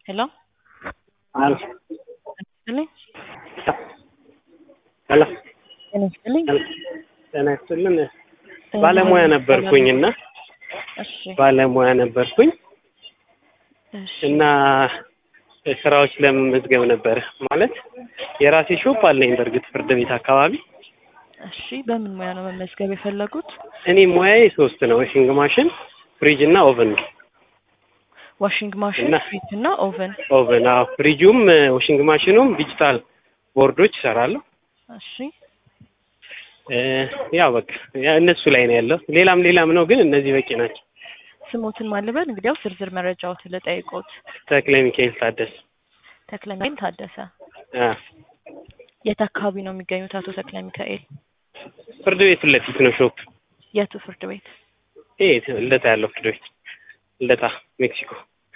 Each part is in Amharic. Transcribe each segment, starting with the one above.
Hello? Aló. ይስጥልኝ ሄሎ ጤና ይስጥልኝ። ጤና ይስጥልን። ባለሙያ ነበርኩኝ እና እሺ ባለሙያ ነበርኩኝ እሺ እና ስራዎች ለመመዝገብ ነበረ ማለት የራሴ ሾፕ አለኝ። በእርግጥ ፍርድ ቤት አካባቢ እሺ በምን ሙያ ነው መመዝገብ የፈለጉት? እኔ ሙያዬ ሶስት ነው፣ ዋሽንግ ማሽን፣ ፍሪጅ እና ኦቨን ነው። ዋሽንግ ማሽን፣ እና- ፍሪጅ እና ኦቨን። ኦቨን አዎ፣ ፍሪጁም ዋሽንግ ማሽኑም ዲጂታል ቦርዶች እሰራለሁ። እሺ እ፣ ያው በቃ ያ እነሱ ላይ ነው ያለው። ሌላም ሌላም ነው ግን እነዚህ በቂ ናቸው። ስሞትን ማልበል እንግዲያው ዝርዝር መረጃዎትን ልጠይቆት። ተክለ ሚካኤል ታደሰ ተክለ ሚካኤል ታደሰ አ፣ የት አካባቢ ነው የሚገኙት አቶ ተክለ ሚካኤል? ፍርድ ቤት ፊት ለፊት ነው ሾፕ። የቱ ፍርድ ቤት? ይሄ ልደታ ያለው ፍርድ ቤት ልደታ ሜክሲኮ።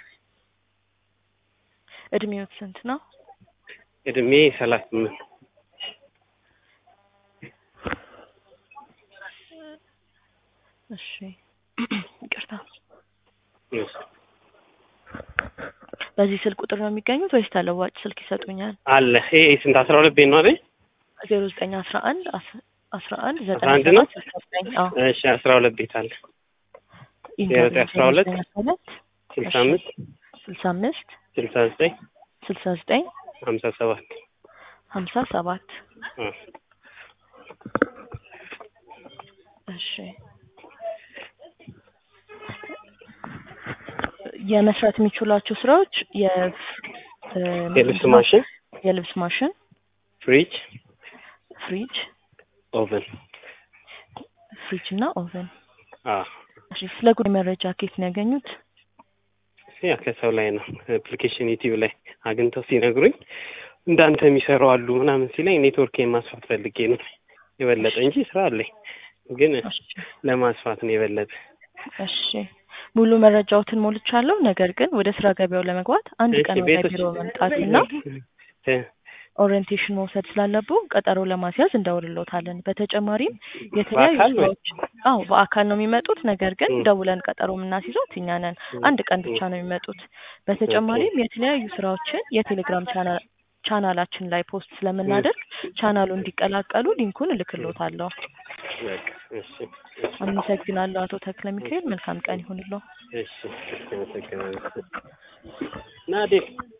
እድሜዎት ስንት ነው? እድሜ ሰላሳ ስምንት እሺ ይቅርታ። በዚህ ስልክ ቁጥር ነው የሚገኙት ወይስ ተለዋጭ ስልክ ይሰጡኛል? አለ ይሄ ስንት አስራ ሁለት ቤት ነው አይደል? ዜሮ ዘጠኝ አስራ አንድ አስራ አንድ አስራ ዘጠና አንድ ነው? ሰባት ስልሳ ዘጠኝ አዎ እሺ አስራ ሁለት ቤት አለ ኢንተርቪው ዘጠኝ አስራ ሁለት ዘጠኝ አስራ ሁለት ስልሳ እሺ። አምስት ስልሳ አምስት ስልሳ ዘጠኝ ስልሳ ዘጠኝ ሀምሳ ሰባት ሀምሳ ሰባት አ፣ እሺ የመስራት የሚችሏቸው ስራዎች የ- እ፣ የልብስ ማሽን፣ የልብስ ማሽን፣ ፍሪጅ፣ ፍሪጅ ኦቨን ፍሪጅ እና ኦቨን። አ እሺ ስለ ጉዳይ መረጃ ከየት ነው ያገኙት? ያ ከሰው ላይ ነው አፕሊኬሽን ዩቲዩብ ላይ አግኝተው ሲነግሩኝ እንዳንተ የሚሰሩ አሉ ምናምን ሲለኝ ኔትወርክ ማስፋት ፈልጌ ነው የበለጠ እንጂ ስራ አለኝ ግን እሺ ለማስፋት ነው የበለጠ እሺ ሙሉ መረጃዎትን ሞልቻለሁ። ነገር ግን ወደ ስራ ገበያው ለመግባት አንድ እሺ፣ ቀን ወደ ቤቶች- ቢሮ መምጣትና እ፣ ኦሪየንቴሽን መውሰድ ስላለብዎ ቀጠሮ ለማስያዝ እንደውልሎታለን። በተጨማሪም የተለያዩ በአካል ወይ? ስራዎች አዎ በአካል ነው የሚመጡት። ነገር ግን እ። ደውለን ቀጠሮ የምናስይዘው እኛ ነን። አንድ ቀን ብቻ ነው የሚመጡት። በተጨማሪም የተለያዩ ስራዎችን የቴሌግራም ቻናል ቻናላችን ላይ ፖስት ስለምናደርግ ቻናሉ እንዲቀላቀሉ ሊንኩን እልክሎታለሁ። በቃ እሺ፣ አመሰግናለሁ አቶ ተክለ ሚካኤል። መልካም ቀን ይሁንልዎ። እሺ፣ እሺ፣ አመሰግናለሁ። ናዴ